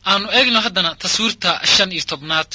aanu eegno haddana taswiirta shan iyo tobnaad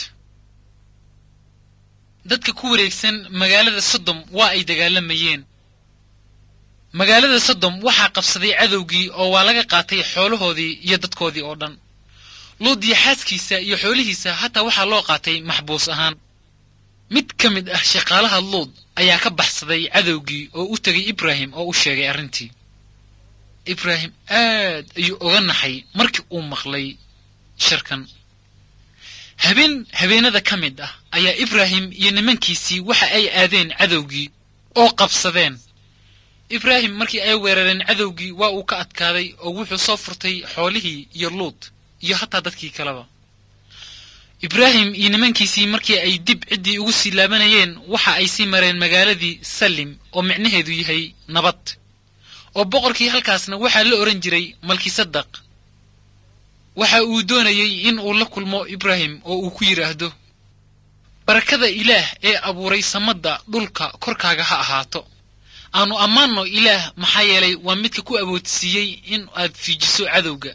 dadka ku wareegsan magaalada sodom waa ay dagaalamayeen magaalada sodom waxaa qabsaday cadowgii oo waa laga qaatay xoolahoodii iyo dadkoodii oo dhan luud iyo xaaskiisa iyo xoolihiisa hataa waxaa loo qaatay maxbuus ahaan mid ka mid ah shaqaalaha luud ayaa ka baxsaday cadowgii oo u tegay ibraahim oo u sheegay arrintii ibraahim aad ayuu oga naxay markii uu maqlay sharkan habeen habeenada ka mid ah ayaa ibraahim iyo nimankiisii waxa ay aadeen cadowgii oo qabsadeen ibraahim markii ay weerareen cadowgii waa uu ka adkaaday oo wuxuu soo furtay xoolihii iyo luud iyo hataa dadkii kaleba ibraahim iyo nimankiisii markii ay dib ciddii ugu sii laabanayeen waxa ay sii mareen magaaladii salim oo micnaheedu yahay nabad oo boqorkii halkaasna waxaa la odhan jiray malkisadaq waxa uu doonayey in uu la kulmo ibraahim oo uu ku yidhaahdo barakada ilaah ee abuuray samadda dhulka korkaaga ha ahaato aanu ammaanno ilaah maxaa yeelay waa midka ku awoodsiiyey in aad fiijiso cadowga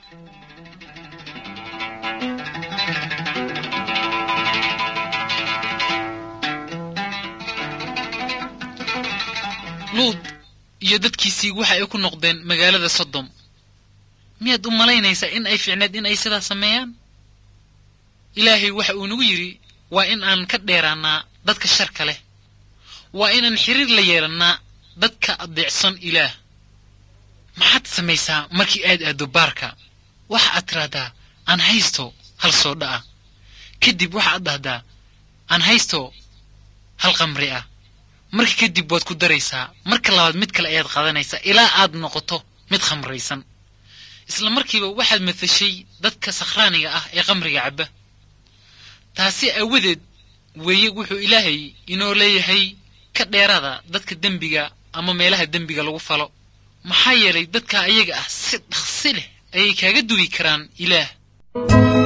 luud iyo dadkiisii waxa ay ku noqdeen magaalada sodom miyaad u malaynaysaa in ay ficneed in ay sidaa sameeyaan ilaahay waxa uu nagu yidhi waa in aan ka dheeraannaa dadka sharka leh waa inaan xiriir la yeelannaa dadka adeecsan ilaah maxaad samaysaa markii aad aaddo baarka waxa aad tidhaahdaa aan haysto hal soodha ah kadib waxaad dhahdaa aan haysto hal qamri ah marka kadib waad ku daraysaa marka labaad mid kale ayaad qaadanaysaa ilaa aad noqoto mid khamraysan isla markiiba waxaad matashay dadka sakhraaniga ah ee qamriga cabba taasi aawadeed weeye wuxuu ilaahay inoo leeyahay ka dheeraada dadka dembiga ama meelaha dembiga lagu falo maxaa yeelay dadka ayaga ah si dhaqsi leh ayay kaaga dugi karaan ilaah